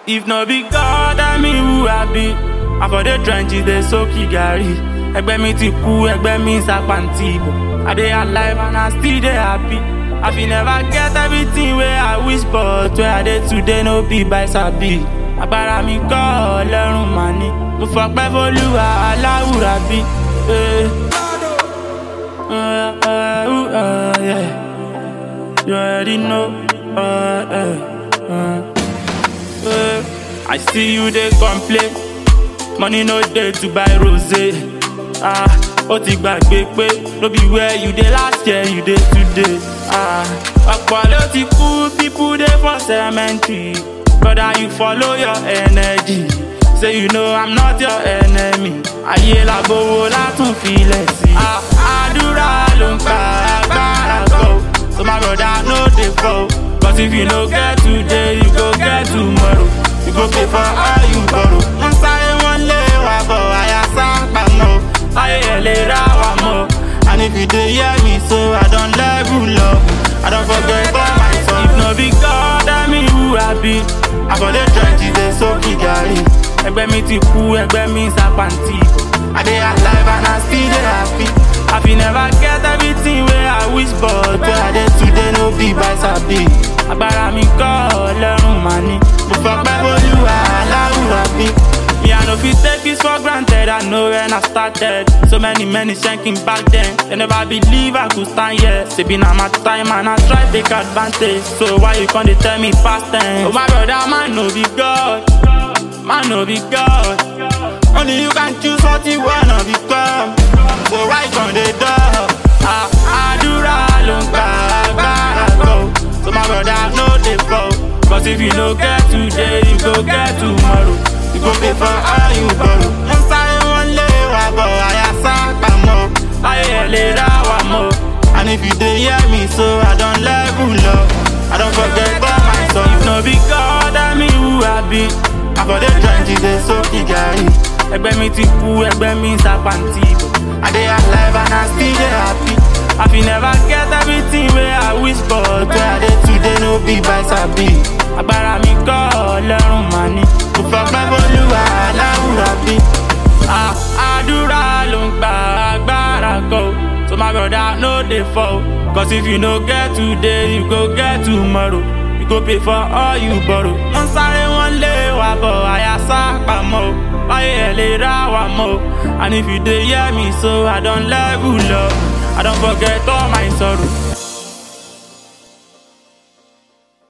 If no be God, I mean who I be. I for the trenches, they soak gari. Ẹgbẹ́ mi ti kú, ẹgbẹ́ mi sàpàǹtì ìbò. I dey alive and I still dey happy. I fit never get everything wey I wish but where I dey today no be by sabi. Agbára mi kọ́ ọlọ́run mà ní. Mo fọpẹ́ f'Olúwa aláwùrà bí. Eh. Uh, uh, uh, yeah. You already know. Uh, uh, uh, uh. I see you dey complain. Money no dey to buy rosé. Ah, ó ti gbàgbé pé no be where you dey last year you dey today. Ah, ọ̀pọ̀ ló ti kú people dey for cemetery. Brother you follow your energy. Say you know I'm not your enemy. Ayé làbówó látún filẹ̀ sí. Ah, àdúrà ló ń pa agbára kọ́. So my brother no dey fall. Cause if you no get today, you go get tomorrow. You go pay for all you borrow. Wọ́n sáré wọ́n lé wa bọ̀, àyà sápá mọ́. Ayé ẹ̀ lè ra wa mọ́. And if you dey hear me so, I don level up. I don forget all my song. If no be God, I mean who I be. I for the trenches dey soak gari. Ẹgbẹ́ mi ti kú, ẹgbẹ́ mi sàpàǹtì ìbò. I dey alive and I still dey happy. I fit never get everything wey I wish but where I dey today no be by sabi. Agbára mi kọ́ ọlọ́run mà ní. Mo fọpẹ́ f'Olúwa aláwùrà bí. Me I no fit take this for granted, I know when I started. So many many shanking back then. They never believe I could stand here. Say be na my time and I try take advantage. So why you come dey tell me past tense? Oh my brother, man no be God. Man no be God. Only you can choose what you wanna become. So why you come dey dull? Ah, àdúrà ló ń gba agbára kọ́. So my brother no dey fall. Cause if you no get today, you go get tomorrow. You go pay for all you borrow. Wọ́n sáré wọ́n lé wa bọ̀, àyà sápá mọ́. Ayé ẹ̀ lè ra wa mọ́. And if you dey hear me so, I don level up. I don forget all my song. If no be God, I mean who I be. I for the trenches dey soak gari. Ẹgbẹ́ mi ti kú, ẹgbẹ́ mi sàpàǹtì ìbò. I dey alive and I still dey happy. I fit never get everything wey I wish but where I dey today no be by sabi. Agbára mi kọ́ ọlọ́run mà ní. Mo fọpẹ́ f'Olúwa aláwùrà bí. Ah, àdúrà ló ń gba agbára kọ́. So my brother no dey fall. Cause if you no get today, you go get tomorrow. You go pay for all you borrow. Wọ́n sáré wọ́n lé wa bọ̀, àyà sápá mọ́ o. Ayé ẹ̀ lè ra wa mọ́ o. And if you dey hear me so, I don level up. I don forget all my sorrow.